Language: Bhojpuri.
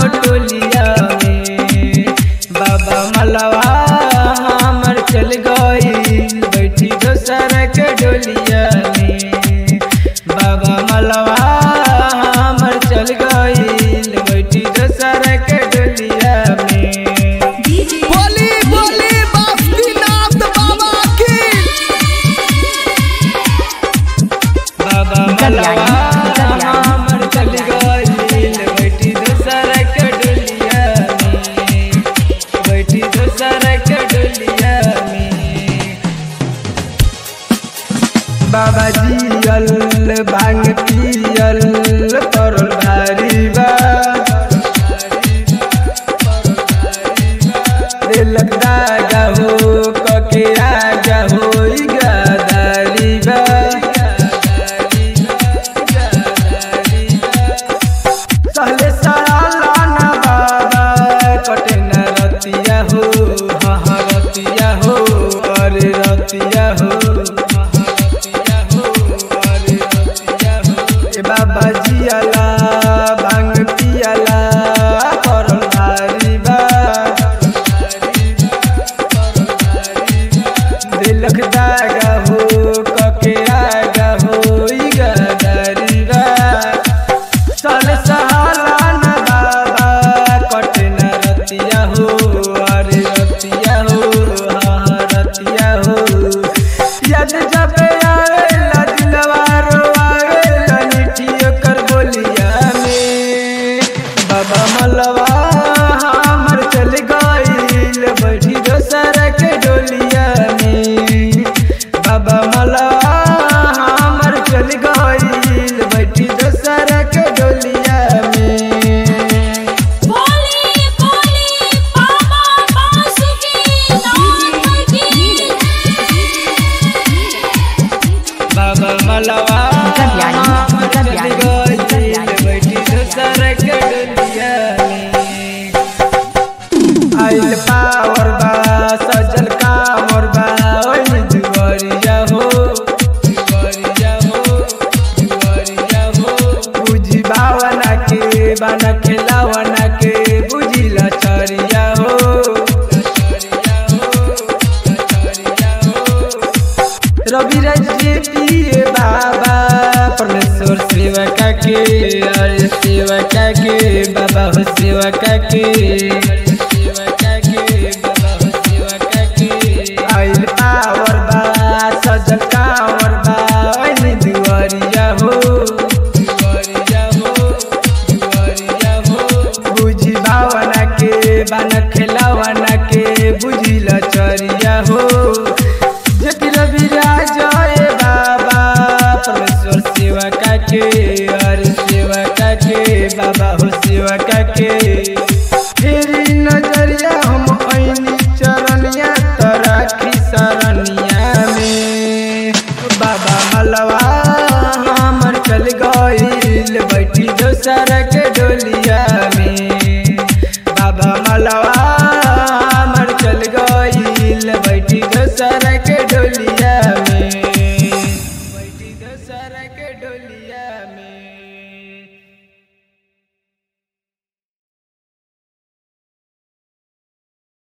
टोलिया में बाबा मलवा हमर चल गईल बैठी दोसर के डोलिया में बाबा मलवा हमर चल गईल बैठी दोसर के डोलिया में बोली बोली बासुकीनाथ बाबा की बाबा मलवा हमर चल गईल बैठी दोसर के डोलिया में बैठी दोसर के डोलिया में बाबा जियल भांग पियल परल भारी बा दिलक दागा हो कके आगा हो गदारी बा सहले सराला ना बाबा कटे न रतिया हो हाँ हाँ रतिया हो अरे रतिया हो हाँ हाँ रतिया हो अरे रतिया हो ए बाबा जियाला भांग पियाला करल भारी बा दिलक दागा हो कके आगा हो ई गदारी बा चल सहाला न बाबा कटे न रतिया हो अरे रतिया हो हाँ रतिया हो याद जब आवेला दिलवा रोआवेला निठियो कर बोलिया में बाबा मलवा हमर चल गईल बैठी दोसर के डोलिया में बाबा मलवा हमर चल गईल बैठी दोसर के डोलिया में बोली बोली बाबा बासुकीनाथ की बाबा मलवा कल्याणी, हमर चल कल्याणी, गईल कल्याणी। बैठी दोसर के डोलिया में आइल पावर बा सजल कामर बा ओइ दुवरिया हो दुवरिया हो दुवरिया हो बुझी बावना के बाना खेलावना के बुझी लचरिया हो लचरिया हो लचरिया हो रवि रजे पिए बाबा परमेश्वर सेवका के अरे सेवका के बाबा हो सेवका के अरे सेवका के बाबा हो सेवका के आइल पावर बा सजल कावर बा ओइ दुवरिया हो दुवरिया हो दुवरिया हो बुझी भावना के बाना खेलावना के बुझी लचरिया हो जेति रवि राजय बाबा परमेश्वर सेवा काके अरे सेवा काके बाबा हो सेवा काके फेरी नजरिया हम ऐनी चरनिया तराखी सरनिया में बाबा मलवा हमर चल गईल बैठी दोसर के डोलिया में बाबा मलवा हमर चल गईल बैठी दोसर के डोलिया में बैठी दोसर के डोलिया में